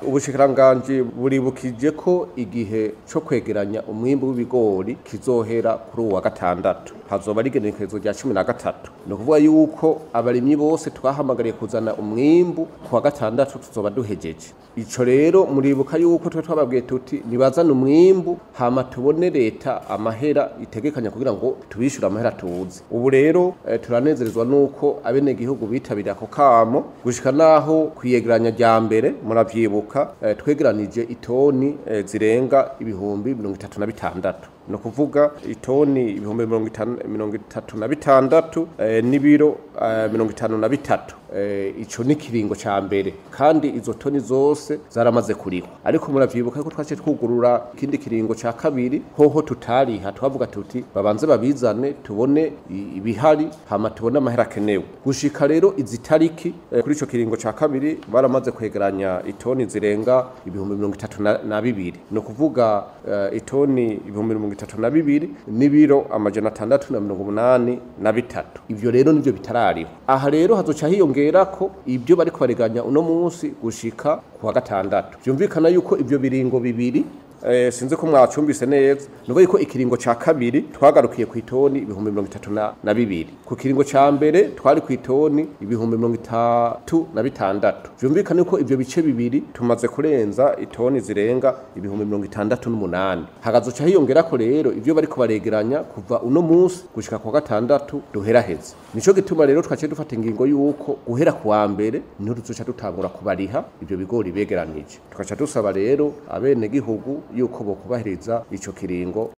ubushikiranganji buribukije ko igihe co kwegeranya umwimbu w'ibigori kizohera kuri uwa gatandatu hazoba ari igenekerezo rya cumi na gatatu ni ukuvuga yuko abarimyi bose twahamagariye kuzana umwimbu ku wa gatandatu tuzoba duhejeje ico rero muribuka yuko twe twababwiye tuti nibazane umwimbu hama tubone leta amahera itegekanya kugira ngo tubishyure amahera tuzi ubu rero eh, turanezerezwa nuko abenegihugu bitabiriye ako kamo gushika naho kwiyegeranya rya mbere muravyibuka eh, twegeranije itoni eh, zirenga ibihumbi mirongo itatu na bitandatu ni ukuvuga itoni ibihumbi mirongo itanu- mirongo itatu na bitandatu eh, n'ibiro eh, mirongo itanu na bitatu eh, ico ni kiringo ca mbere kandi izo toni zose zaramaze kurihwa ariko muravyibuka ko twaciye twugurura ikindi kiringo ca kabiri hoho tutariha twavuga tuti babanze babizane tubone i- ibihari hama tubone amahera akenewe gushika rero izi tariki eh, kuri ico kiringo ca kabiri baramaze kwegeranya itoni zirenga ibihumbi mirongo itatu na, na bibiri ni ukuvuga eh, itoni ibihumbi mirongo itatu na bibiri n'ibiro amajana atandatu na mirongo umunani na bitatu ivyo rero nivyo bitarariho aha rero hazoca hiyongerako ibyo bariko bareganya uno munsi gushika ku wa gatandatu vyumvikana yuko ivyo biringo bibiri Eh, sinzi ko mwacumbise neza nuvuga yuko ikiringo ca kabiri twagarukiye ku itoni ibihumbi mirongo itatu na, na bibiri ku kiringo ca mbere twari ku itoni ibihumbi mirongo itatu na bitandatu vyumvikana yuko ivyo bice bibiri tumaze kurenza itoni zirenga ibihumbi mirongo itandatu n'umunani hagazoca hiyongerako rero ivyo bariko baregeranya kuva uno munsi gushika ku wa gatandatu duheraheze nico gituma rero twaciye dufata ingingo yuko guhera ku wa mbere niho tuzoca dutangura kubariha ivyo bigori begeranije tugaca dusaba rero abenegihugu yuko bokubahiriza ico kiringo